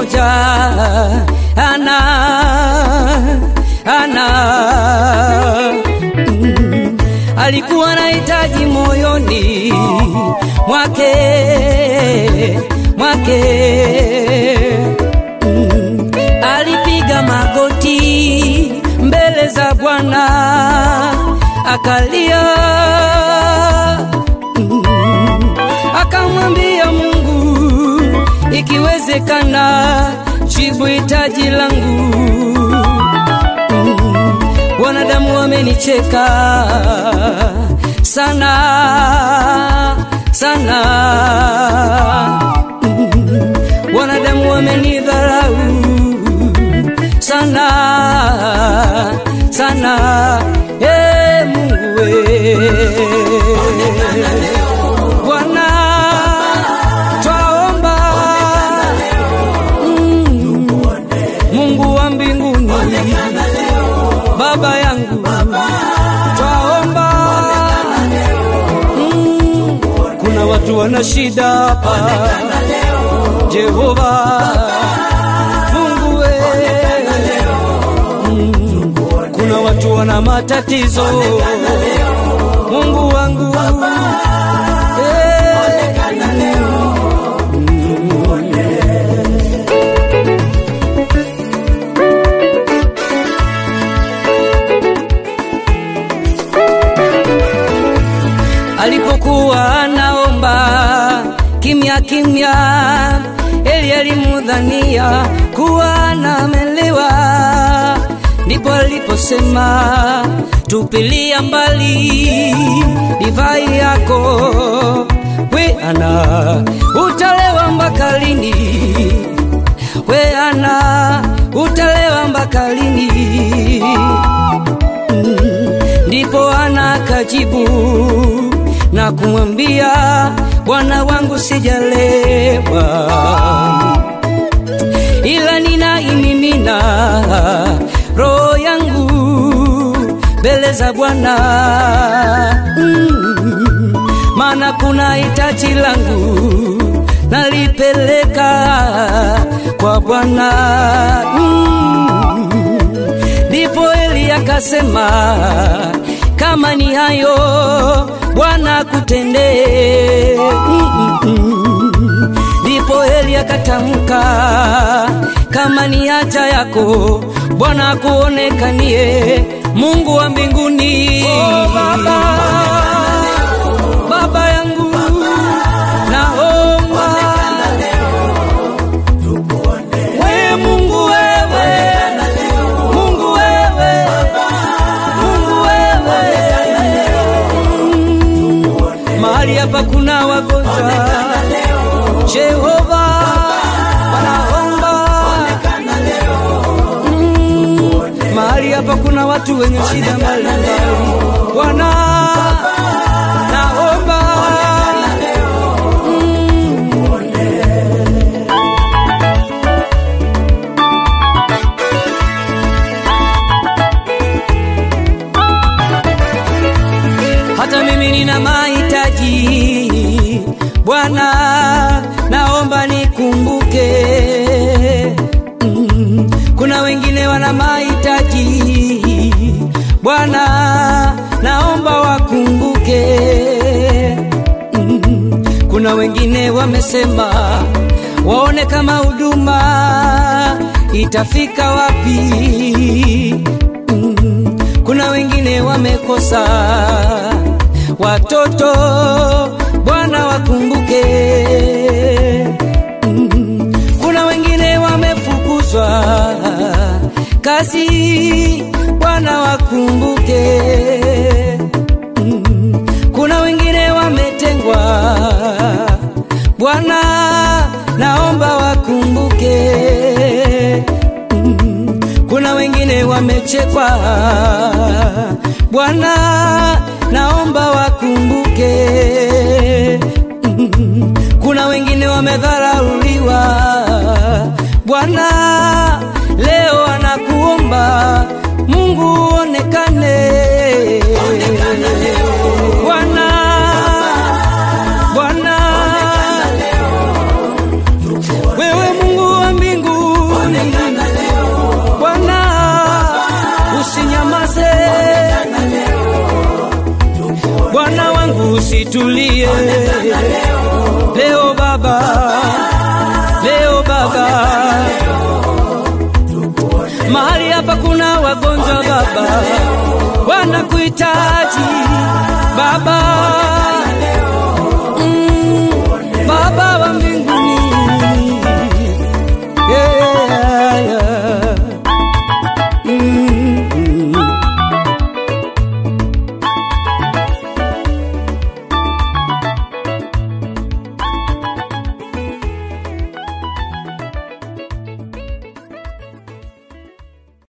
mmoja ana ana mm, alikuwa na hitaji moyoni mwake mwake mm, alipiga magoti mbele za Bwana akalia mm, akamwambia Mungu, ikiwezekana jibu hitaji langu. Mm, Wanadamu wamenicheka sana sana, Mm, wanadamu wamenidharau sana sana. Hey, Mungu we Bwana twaomba Mm, Mungu wa mbinguni Baba yangu twaomba Mm, kuna watu wana shida hapa Jehova Mungu we Mm, kuna watu wana matatizo Mungu wangu Eh, alipokuwa anaomba kimya kimya, Eli alimudhania kuwa anamelewa, ndipo aliposema tupilia mbali divai yako, we ana utalewa mpaka lini? We ana utalewa mpaka lini? Ndipo ana akajibu na kumwambia, Bwana wangu sijalewa, ila ninaimimina roho yangu mbele za Bwana mm, maana kuna hitaji langu nalipeleka kwa Bwana mm, ndipo Eli akasema, kama ni hayo Bwana kutendee. Mm, mm, mm. Ndipo Eli akatamka, kama ni haja yako Bwana kuonekanie, Mungu wa mbinguni. Oh, Baba, Baba yangu naomba we Mungu wewe, Mungu wewe, Mungu wewe, Mm, mahali hapa kuna wagonjwa Jehova wanaomba Mm, mahali hapa kuna watu wenye shida mbalimbali Bwana naomba hata mimi nina mahitaji Bwana, naomba nikumbuke. Mm, kuna wengine wana mahitaji Bwana, naomba wakumbuke. Mm, kuna wengine wamesema waone kama huduma itafika wapi. Mm, kuna wengine wamekosa watoto, Bwana wakumbuke. Mm, kuna wengine wamefukuzwa kazi, Bwana wakumbuke. Mm, kuna wengine wametengwa, Bwana naomba wakumbuke. Mm, kuna wengine wamechekwa, Bwana naomba wakumbuke. Mm, kuna wengine wamedharauliwa, Bwana leo anakuomba Mungu onekane, Bwana Bwana wewe Mungu wa mbingu usitulie leo Baba, leo Baba. Mahali hapa kuna wagonjwa Baba, wanakuhitaji Baba